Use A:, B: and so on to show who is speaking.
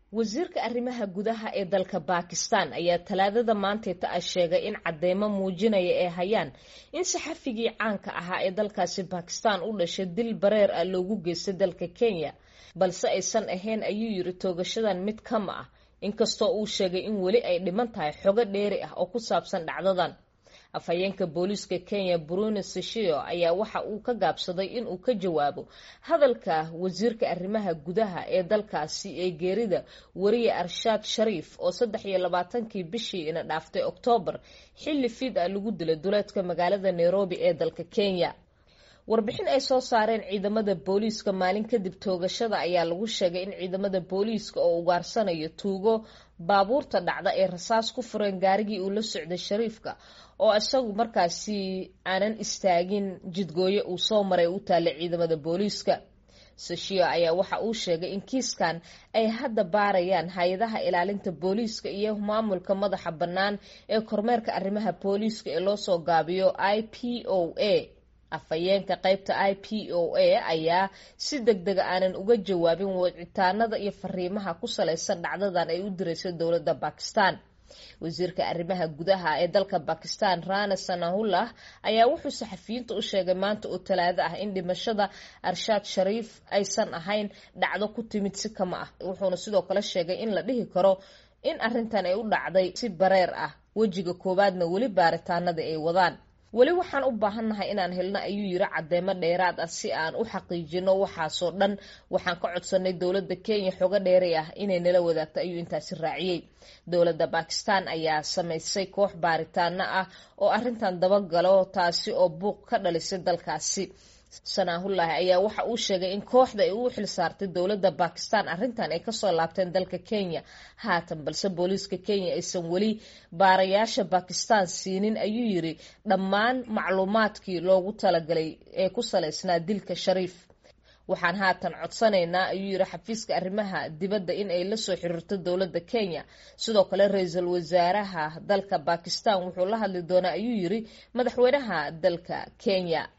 A: wasiirka arrimaha gudaha ee dalka bakistan ayaa talaadada maanteeta ah sheegay in cadeymo muujinaya ay hayaan in saxafigii caanka ahaa ee dalkaasi bakistan u dhashay dil bareer ah loogu geystay dalka kenya balse aysan ahayn ayuu yiri toogashadan mid kama ah inkastoo uu sheegay in weli ay dhiman tahay xogo dheeri ah oo ku saabsan dhacdadan afhayeenka booliiska kenya bruno seshio ayaa waxa uu ka gaabsaday inuu ka jawaabo hadalka wasiirka arrimaha gudaha ee dalkaasi ee geerida wariye arshaad shariif oo saddex iyo labaatankii bishii ina dhaaftay oktoobar xilli fiid ah lagu dilay duleedka magaalada nairobi ee dalka kenya warbixin ay soo saareen ciidamada booliiska maalin kadib toogashada ayaa lagu sheegay in ciidamada booliiska oo ugaarsanayo tuugo baabuurta dhacda ee rasaas ku fureen gaarigii uu la socday shariifka oo isagu markaasi aanan istaagin jidgooye uu soo maray u taallay ciidamada booliiska sashio ayaa waxa uu sheegay in kiiskan ay hadda baarayaan hay-adaha ilaalinta booliiska iyo maamulka madaxa bannaan ee kormeerka arrimaha booliiska ee loosoo gaabiyo i p o a afhayeenka qaybta i p o a ayaa si deg dega aanan uga jawaabin wicitaanada iyo fariimaha ku salaysan dhacdadan ay u diraysa dowladda bakistan wasiirka arrimaha gudaha ee dalka bakistan rana sanahullah ayaa wuxuu saxafiyiinta u sheegay maanta oo talaado ah in dhimashada arshaad shariif aysan ahayn dhacdo ku timid si kama ah wuxuuna sidoo kale sheegay in la dhihi karo in arrintan ay u dhacday si bareer ah wejiga koowaadna weli baaritaanada ay wadaan weli waxaan u baahannahay inaan helno ayuu yiri cadeymo dheeraad ah si aan u xaqiijino waxaasoo dhan waxaan ka codsanay dowladda kenya xogo dheeri ah inay nala wadaagto ayuu intaasi raaciyey dowladda bakistan ayaa samaysay koox baaritaano ah oo arrintan dabagalo taasi oo buuq ka dhalisay dalkaasi sanaahullahi ayaa waxa uu sheegay in kooxda ay u xilsaartay dowladda bakistan arrintan ay kasoo laabteen dalka kenya haatan balse booliiska kenya aysan weli baarayaasha bakistan siinin ayuu yiri dhammaan macluumaadkii loogu talagalay ee ku salaysnaa dilka shariif waxaan haatan codsanaynaa ayuu yiri xafiiska arrimaha dibadda in ay lasoo xiriirto dowladda kenya sidoo kale ra-iisul wasaaraha dalka bakistan wuxuu la hadli doonaa ayuu yiri madaxweynaha dalka kenya